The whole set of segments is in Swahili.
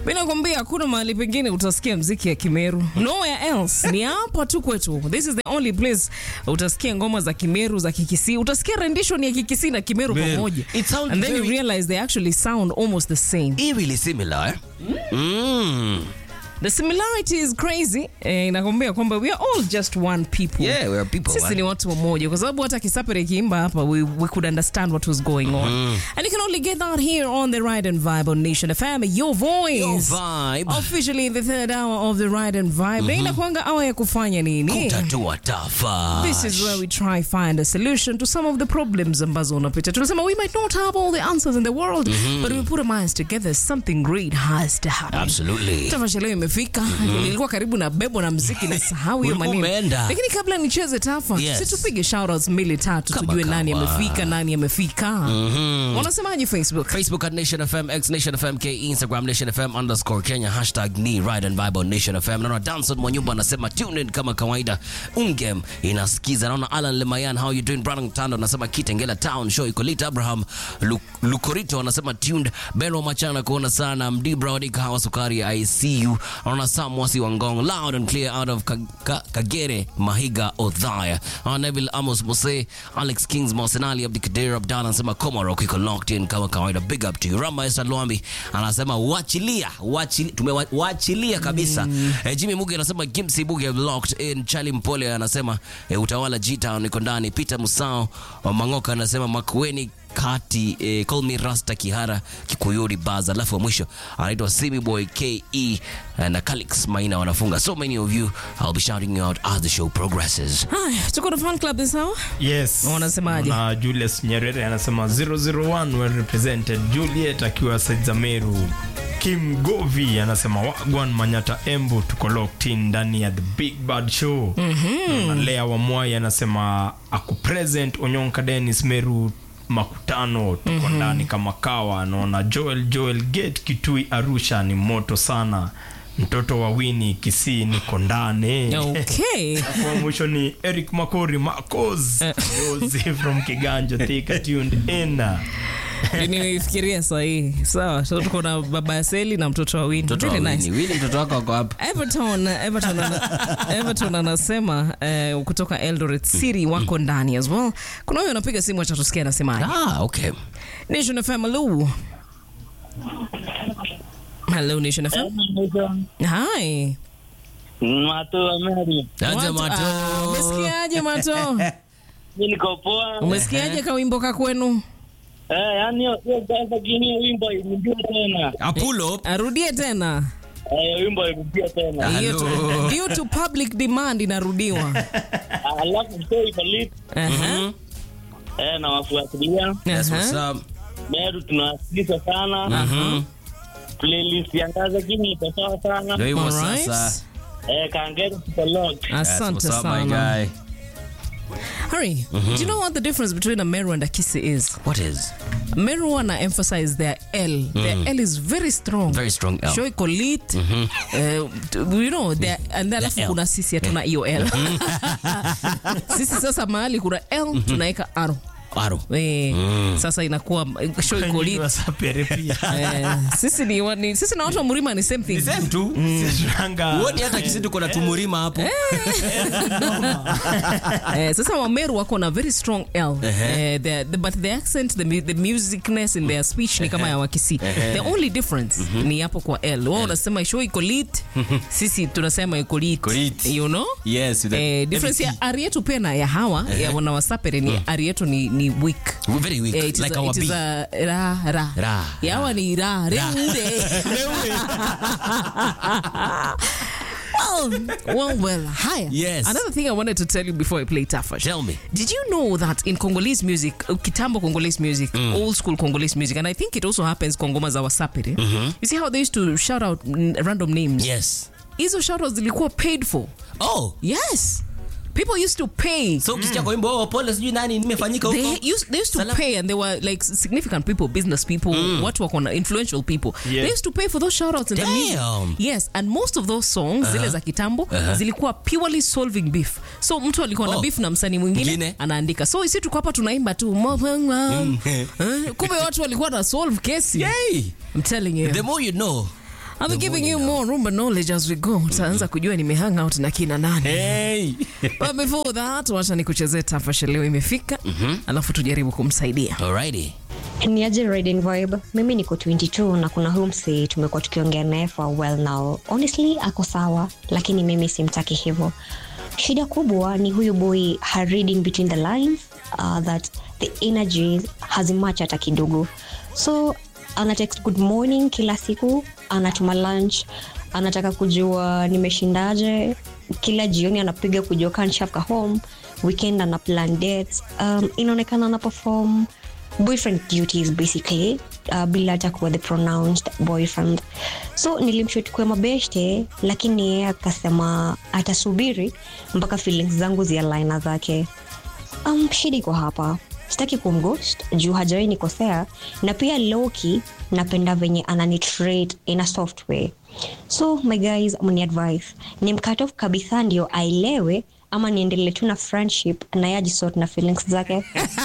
mi nakwambia hakuna mahali pengine utasikia mziki ya kimeru nowhere else ni hapa tu kwetu this is the only place utasikia ngoma za kimeru za kikisi utasikia rendition ya kikisi na kimeru Meru. pamoja It sounds and then you very- realize they actually sound almost the same Eerily similar, eh? Mm. the similarity is crazy eh, inakwambia kwamba we are all just one people Yeah, we are people, sisi eh? ni watu wamoja kwa sababu hata kisapere ikiimba hapa we, we could understand what was going on and you can only get that here on the ride and vibe on nation fm your voice Your vibe. officially in the third hour of the ride and vibe na inakwanga awa ya kufanya nini Kutatua tafa. This is where we try find a solution to some of the problems ambazo unapitia. Tunasema we might not have all the answers in the world, but we put our minds together, something great has to happen. Absolutely. Tamasha leo imefika. Nilikuwa karibu na bebo na mziki na sahau hiyo Ulikuwa maneno. umeenda. Lakini kabla nicheze tafa, Yes. si tupige shoutouts mbili tatu Kama tujue nani kawa. amefika, nani amefika. Wanasemaje Facebook? Facebook at Nation FM, X Nation FM, K Instagram Nation FM underscore Kenya, hashtag ni Ride and Vibe on Nation FM. Naona Danson Mwanyumba anasema tune in kama kawaida, ungem inasikiza. Naona Alan Lemayan, how you doing? Brandon Tando anasema Kitengela Town show iko lit. Abraham Lu- Lukorito anasema tuned. Beno Machana kuona sana. Mdibra Wadika Hawa Sukari, I see you. Naona Sam Mwasi Wangong, loud and clear out of Ka- Ka- Kagere, Mahiga, Othaya. Naona Neville Amos Mose, Alex Kings, Mosenali, Abdikadir Abdalla anasema Komaro iko locked in kama kawaida. Big up to you. Rama Esther Lwambi anasema wachilia, wachilia, tumewachilia kabisa. Eh, Jimmy Muge anasema Gimsi Buge locked in. Charlie Mpole anasema eh, utawala G-Town iko ndani. Peter Musao wa Mangoka anasema Makueni kati eh, call me Rasta Kihara Kikuyuri Baz, alafu wa mwisho anaitwa Simi Boy KE eh, na Calix Maina wanafunga. So many of you I'll be shouting you out as the show progresses. Haya, tuko na fan club this hour. Yes. Wanasemaje? Na Julius Nyerere anasema 001 well represented. Juliet akiwa Saizameru. Kim Govi anasema Wagwan Manyata Embu tuko locked in ndani ya The Big Bad Show. Na Lea Wamwai anasema aku present Onyonka Dennis Meru makutano tuko ndani kama kawa naona Joel Joel Gate Kitui Arusha ni moto sana mtoto wa Winnie Kisii niko ndani Okay. kwa mwisho ni Eric Makori Marcos Rosie from Kiganjo Thika tuned in Nimefikiria sahihi. Sawa, so tuko na baba ya Seli na mtoto wa Winnie. Mtoto wa Very nice. Winnie. Winnie mtoto wako wako hapa. Everton, Everton, ana, Everton anasema eh, kutoka Eldoret City wako ndani as well. Kuna huyo anapiga simu acha tusikie anasemaje. Ah, okay. Nation FM hello. Hello Nation FM. Hi. Mato Ameri, Aje Watu- Mato. Ah, Umesikiaje Mato? mi niko poa. Umesikiaje kawimbo ka kwenu? Eh, yani hiyo hiyo sasa kini hiyo wimbo irudia tena. A pull up. Arudie tena. Eh, hiyo wimbo irudia tena. Hiyo tu- Due to public demand inarudiwa. Alafu show iko lit. Aha. Eh, na wafuatilia. That's what's Aha. up. Meru tunawasikiliza sana. Mhm. Playlist ya Ngaza Kini iko sawa sana. Ndio hivyo Alright. sasa. Eh, Kangere tuko lock. That's Asante what's up, my sana. guy. Hurry. Do you know what the difference between a Meru and a Kisi is? What is? Meru wanna emphasize their L. Their L is very strong. Very strong L. Show iko lit. Uh, t- you know, their, and then alafu L. kuna sisi hatuna hiyo L. sisi sasa mahali kuna L tunaweka R. Aro. Eh, Sasa inakuwa show iko lit. Wasapere pia Eh, sisi ni, wa- ni sisi na watu wa Murima ni same thing. Same tu. Sishanga Uone hata kisi tuko na tumurima hapo. Eh, sasa wameru wako na very strong L eh, the, the, but the accent the, mu- the musicness in their speech ni kama ya wakisi the only difference ni hapo kwa L wao unasema show iko lit sisi tunasema iko lit Iko lit. you know Yes, with the eh, difference ya ari yetu pia na ya hawa ya wana wasapere ni ari yetu ni, ni weak We're very weak. Eh, it is like a- our it is bee. a ra ra Ra, ya hawa ni ra reure well, well, well, higher. Yes. Another thing I wanted to tell you before I play Tafash. Tell me. Did you know that in Congolese music, uh, Kitambo Congolese music, old school Congolese music, and I think it also happens Kongoma za Wasapere, you see how they used to shout out mm, random names? Yes. Hizo shout outs zilikuwa paid for. Oh. Yes. People used to pay. So ukisikia kwa wimbo oh, pole sijui nani nimefanyika huko. They used, they used to Salam. pay and they were like significant people, business people, watu wako na influential people. Yeah. They used to pay for those shout outs in the music. Damn. Yes, and most of those songs zile za kitambo zilikuwa purely solving beef. So mtu alikuwa na Oh. beef na msanii mwingine Mwingine. anaandika. So isi tuko hapa tunaimba tu. Eh, Kumbe watu walikuwa na solve kesi. Yay. I'm telling you. The more you know. I'll be the giving you morning more rumba knowledge as we go. Utaanza kujua nimehang out na kina nani. Hey. But before that, wacha nikuchezee tafasha leo imefika. Alafu tujaribu kumsaidia. Alrighty. ni aje riding vibe mimi niko 22 na kuna huyu msee tumekuwa tukiongea naye for a while now honestly ako sawa lakini mimi simtaki hivyo shida kubwa ni huyu boy ha reading between the lines uh, that the energy hazimatch hata kidogo so ana text good morning kila siku anatuma lunch anataka kujua nimeshindaje kila jioni anapiga kujua kanshafka home weekend ana plan dates um, inaonekana ana perform boyfriend duties basically uh, bila hata kuwa the pronounced boyfriend so nilimshutukua mabeshte lakini yeye akasema atasubiri mpaka feelings zangu zialaina zake um, shida iko hapa sitaki kumghost juu hajawai nikosea na pia loki napenda venye ananitrate in a soft way so my guys mni advice ni mkat off kabisa ndio aelewe ama niendelee tu na friendship na yajisort na feelings zake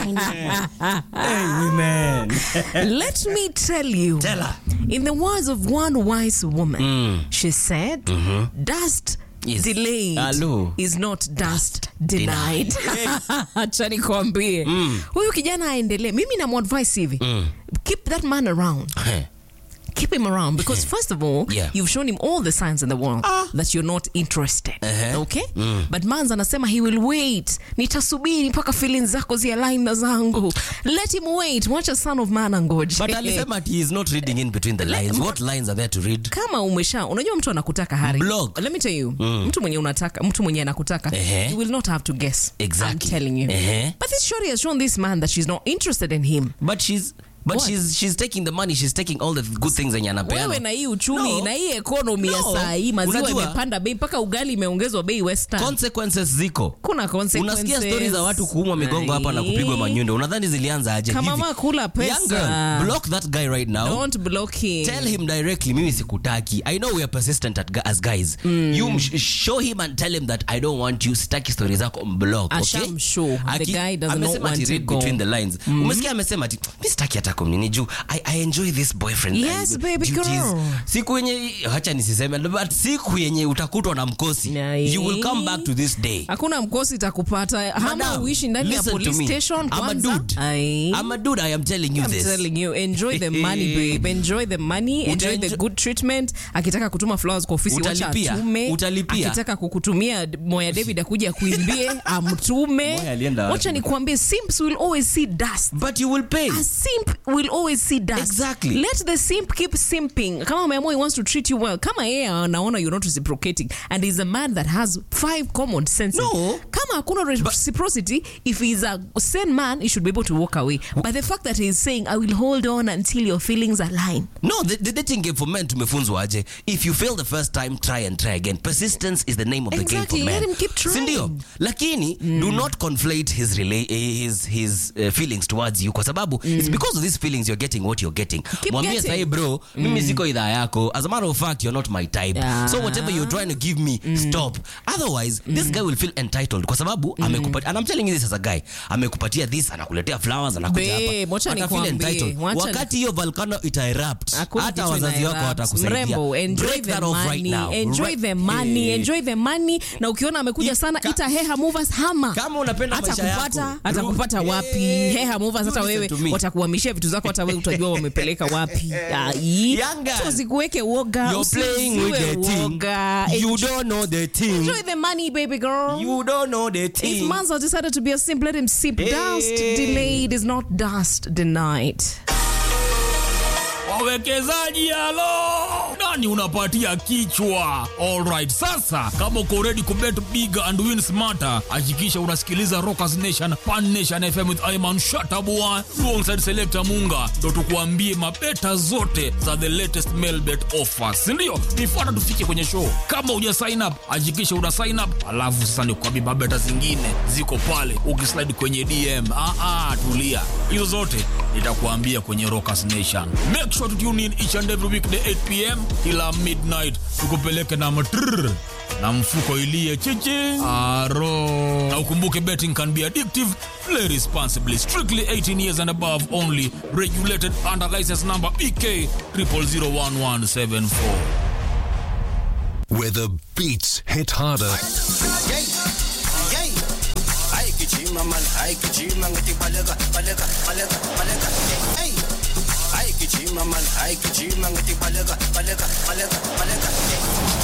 Hey, women. Let me tell you. Tell her. In the words of one wise woman, she said, dust Is- delayed Hello. is not dust denied. Acha nikwambie. Huyu kijana aendelee. Mimi namadvise hivi. Keep that man around. Hey. Keep him around because first of all, Yeah. you've shown him all the signs in the world that you're not interested. Uh-huh. Okay? But Manza anasema he will wait. Nitasubiri mpaka feelings zako zialign na zangu. Let him wait. Watch a son of man angoje. But alisema ati he is not reading in between the lines. What lines are there to read? kama umesha unajua mtu anakutaka hari Block. let me tell you mtu mwenye unataka mtu mwenye anakutaka Ehe. you will not have to guess Exactly. I'm telling you Ehe. but this shorty has shown this man that she's not interested in him But she's but What? she's she's taking the money, she's taking all the good things zenye anapeana. wewe na hii uchumi No. na hii ekonomi ya No. saa hii maziwa Unajua- imepanda bei mpaka ugali imeongezwa bei western Consequences ziko. kuna consequences Unasikia stori za watu kuumwa migongo hapa na kupigwa manyundo. Unadhani zilianza aje Kama hivi? mama kula pesa. Young girl, block that guy right now. don't block him tell him directly mimi sikutaki i know we are persistent at, gu- as guys you sh- show him and tell him that i don't want you sitaki story zako mblock okay? Ashamshow. The Aki- guy does not amesema want ati to read go. between the lines umesikia amesema ati mi sitaki hata kumnini juu I, i enjoy this boyfriend Yes, I- baby duties." girl. siku yenye hacha nisiseme but siku yenye utakutwa na mkosi Nai. you will come back to this day hakuna mkosi itakupata hama Madam, uishi ndani ya listen to police me. station I'm a kwanza dude. Ai. I'm a dude i am telling you I'm this telling you, enjoy the money, babe. Enjoy the money, enjoy the Utaenjo- good treatment. Akitaka kutuma flowers kwa ofisi wacha Utalipia. atume. Utalipia. Akitaka kukutumia Moya David akuja kuimbie amtume. Moya alienda wapi? Wacha nikuambie simps will always see dust. but you will pay A simp will always see dust. Exactly. Let the simp keep simping. Kama ameamua he wants to treat you well. Kama yeye anaona you're not reciprocating and he's a man that has five common senses. No. Kama hakuna reciprocity, if he's a sane man, he should be able to walk away. But the fact that he's saying, I will hold on until your feelings align. no the, the dating game for men tumefunzwa aje if you fail the first time try and try again persistence is the name of the Exactly, game for let men him keep trying. sindio lakini do not conflate his, rela- eh, his, his uh, feelings towards you kwa sababu it's because of these feelings you're getting what you're getting Keep mwambie getting. sahi bro mimi siko idhaa yako as a matter of fact you're not my type Yeah. so whatever you're trying to give me stop otherwise this guy will feel entitled kwa sababu amekupatia and I'm telling you this as a guy amekupatia this anakuletea flowers anakuja Babe, hapa wacha Ata feel nikwambie, entitled. wacha wakati hiyo volcano ita erupt Hakuna hata kitu wazazi ina wako erupt. watakusaidia Mrembo, enjoy Break the that off right money, now. enjoy Right- the money, Eh. enjoy the money. Na ukiona amekuja I- sana ka- ita heha movers hama. Kama unapenda hata maisha yako, kupata bro. hata kupata wapi Eh. heha movers hata You listen wewe to me. watakuhamishia vitu zako hata wewe utajua wamepeleka wapi Ai. Young girl, So usikuweke woga You're playing with usiziwe the team. woga You Enjoy- don't know the team. enjoy the money baby girl You don't know the If team. Manzo decided to be a simp, let him sip. Hey. Dust delayed is not dust denied. wawekezaji halo nani unapatia kichwa alright sasa kama uko ready kubet big and win smarter hakikisha unasikiliza rockers nation pan nation fm with iman shatabua alongside selector munga ndo tukuambie mabeta zote za the latest mailbet offers sindio nifuata tufike kwenye show kama uja sign up hakikisha una sign up alafu sasa nikuambie mabeta zingine ziko pale ukislide kwenye dm ah, ah, tulia hizo zote nitakuambia kwenye rockers nation make sure to tune in each and every weekday 8 pm kila midnight tukupeleke na matrrr na mfuko ilie chichi aro na ukumbuke betting can be addictive play responsibly strictly 18 years and above only regulated under license number bk 0001174 Where the beats hit harder Yay! Yay! Ay, kichima man, ay, kichima ngati balega, balega, balega, balega. Hey! Ay, kichima man, ay, kichima ngati balega, balega, balega, balega.